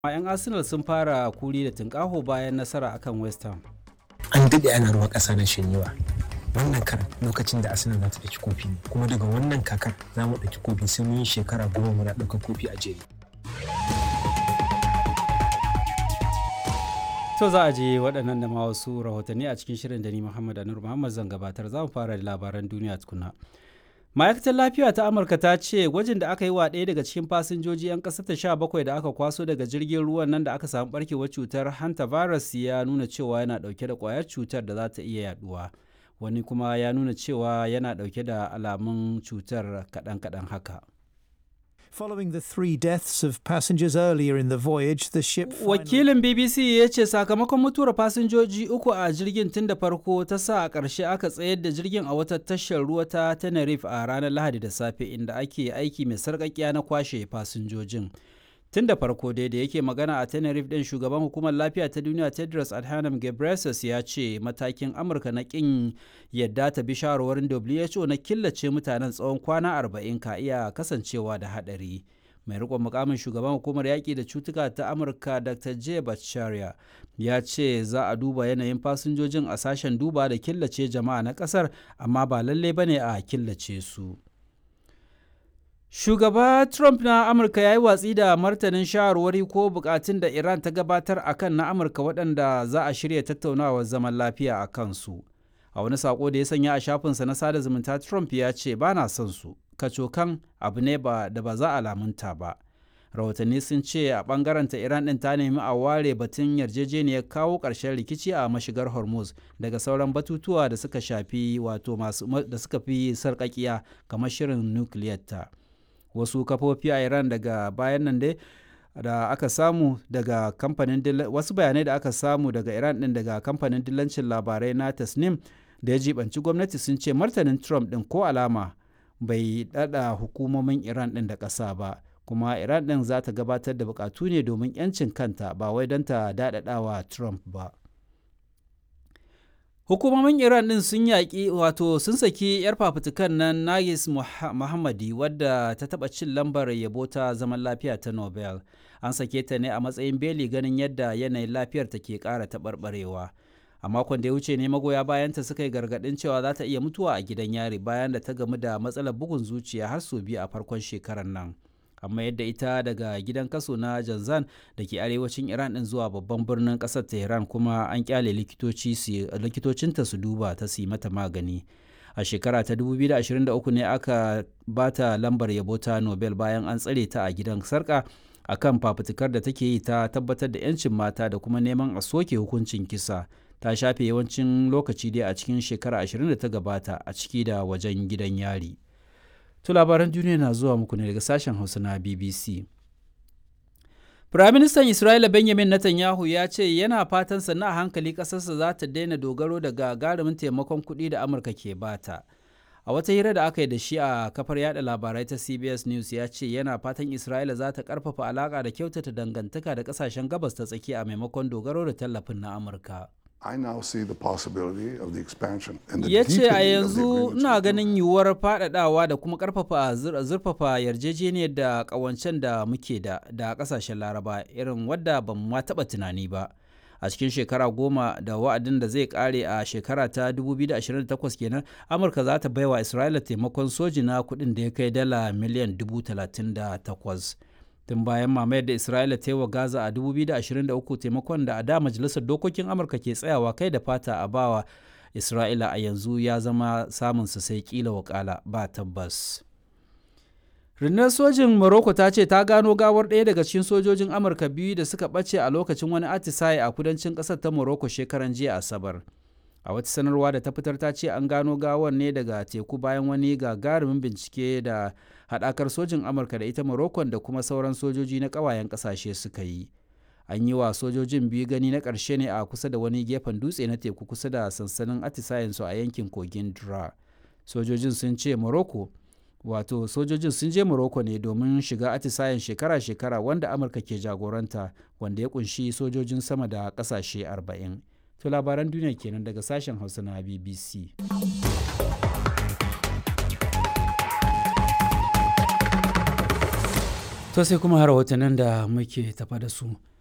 'yan arsenal sun fara kuri da tunƙaho bayan nasara akan west ham an daɗe ana ruwa ƙasa na shanyewa wannan karan lokacin da arsenal za ta ɗauki kofi ne kuma daga wannan kakar za mu ɗauki kofi sai mun yi shekara goma muna ɗaukar kofi a jere to za a je waɗannan da ma wasu rahotanni a cikin shirin da ni muhammad anur muhammad zan gabatar za mu fara da labaran duniya tukuna ma'aikatar lafiya ta amurka ta ce gwajin da aka yi wa ɗaya daga cikin fasinjoji 'yan ƙasar ta sha bakwai da aka kwaso daga jirgin ruwan nan da aka samu barkewar cutar hanta virus ya nuna cewa yana ɗauke da ƙwayar cutar da za ta iya yaduwa wani kuma ya nuna cewa yana ɗauke da alamun cutar kaɗan-kaɗan haka Following the three deaths of passengers earlier in the voyage, the ship finally... Wakilin BBC ya ce sakamakon mutuwar fasinjoji uku a jirgin tun da farko ta sa a ƙarshe aka tsayar da jirgin a wata tashar ruwa ta Tenerife a ranar Lahadi da safe inda ake aiki mai sarƙaƙiya na kwashe fasinjojin. Tun da farko dai da yake magana a Tenerife ɗin shugaban hukumar lafiya ta duniya Tedros Adhanom Ghebreyesus ya ce matakin Amurka na ƙin yadda ta bi shawarwarin WHO na killace mutanen tsawon kwana 40 ka iya kasancewa da haɗari. Mai riƙon mukamin shugaban hukumar yaƙi da cutuka ta Amurka Dr. J. Bhattacharya ya ce za a duba yanayin fasinjojin a sashen duba da killace jama'a na ƙasar amma ba lalle bane a killace su. Shugaba Trump na Amurka ya yi watsi da martanin shawarwari ko bukatun da Iran ta gabatar a kan na Amurka waɗanda za a shirya tattaunawar zaman lafiya a kansu. A wani saƙo da ya sanya a shafinsa na sada zumunta Trump ya ce ba na son su, kacokan abu ne ba da ba za a lamunta ba. Rahotanni sun ce a ɓangaren ta Iran ɗin ta nemi a ware batun yarjejeniyar kawo ƙarshen rikici a mashigar Hormuz daga sauran batutuwa da suka shafi wato masu da suka fi sarƙaƙiya kamar shirin nukiliyar ta. wasu kafofi a iran daga bayan nan dai da aka samu daga kamfanin wasu bayanai da aka samu daga iran din daga kamfanin dillancin labarai na tasnim da ya jibanci gwamnati sun ce martanin trump din ko alama bai dada hukumomin iran din da ƙasa ba kuma iran din za ta gabatar da bukatu ne domin 'yancin kanta ba wai don ta daɗaɗawa trump ba Hukumomin Iran ɗin sun yaƙi wato sun saki 'yar fafutukan nan Nagis Muhammadi wadda ta taɓa cin lambar yabo ta zaman lafiya ta Nobel. An sake ta ne a matsayin beli ganin yadda yanayin lafiyar ta ke ƙara taɓarɓarewa. A makon da ya wuce ne magoya bayanta suka yi gargaɗin cewa za ta iya mutuwa a gidan yari bayan da ta gamu da matsalar bugun zuciya har sau biyu a farkon shekarar nan. amma yadda ita daga gidan kaso na janzan da ke arewacin iran din zuwa babban birnin kasar tehran kuma an kyale likitocinta su duba ta su mata magani a shekara ta 2023 ne aka bata lambar yabo ta nobel bayan an tsare ta a gidan sarka akan fafutukar da take yi ta tabbatar da 'yancin mata da kuma neman a soke hukuncin kisa ta shafe yawancin lokaci dai a cikin shekara 20 da ta gabata a ciki da wajen gidan yari. To labaran duniya na zuwa muku ne daga sashen Hausa na BBC. Firaministan Isra'ila Benjamin Netanyahu ya ce yana fatan sannan a hankali ƙasarsa za ta daina dogaro da gagarumin taimakon kuɗi da Amurka ke bata. A wata hira da aka yi da shi a kafar yada labarai ta CBS News ya ce yana fatan Isra'ila za ta ƙarfafa alaƙa da kyautata dangantaka da ƙasashen gabas ta tsakiya a maimakon dogaro da tallafin na Amurka. I now see the possibility of the expansion and the ya ce a deepening of the yanzu agreements ina with ganin yiwuwar faɗaɗawa da kuma ƙarfafa zurfafa yarjejeniyar da ƙawancen da muke da da ƙasashen laraba irin wadda ban ma taɓa tunani ba a cikin shekara goma da wa'adin da zai ƙare a shekara ta 2028 kenan amurka za ta baiwa isra'ila taimakon soji na kuɗin da ya kai dala miliyan 38 tun bayan mamayar da isra'ila ta yi wa gaza a 2023 taimakon da a da majalisar dokokin amurka ke tsayawa kai da fata a bawa isra'ila a yanzu ya zama samunsa sai kila wakala ba tabbas rundunar sojin morocco ta ce ta gano gawar ɗaya daga cikin sojojin amurka biyu da suka ɓace a lokacin wani atisaye a kudancin ƙasar ta morocco shekaran jiya asabar a wata sanarwa da ta fitar ta ce an gano gawar ne daga teku bayan wani gagarumin bincike da haɗakar sojin amurka da ita morocco da kuma sauran sojoji na ƙawayen ƙasashe suka yi an yi wa sojojin biyu gani na ƙarshe ne a kusa da wani gefen dutse na teku kusa da sansanin atisayensu a yankin kogin dra sojojin sun ce morocco wato sojojin sun je morocco ne domin shiga atisayen shekara-shekara wanda amurka ke jagoranta wanda ya kunshi sojojin sama da ƙasashe 40 To labaran duniya kenan daga sashen Hausa na BBC. To sai kuma rahotannin da muke tafa da su.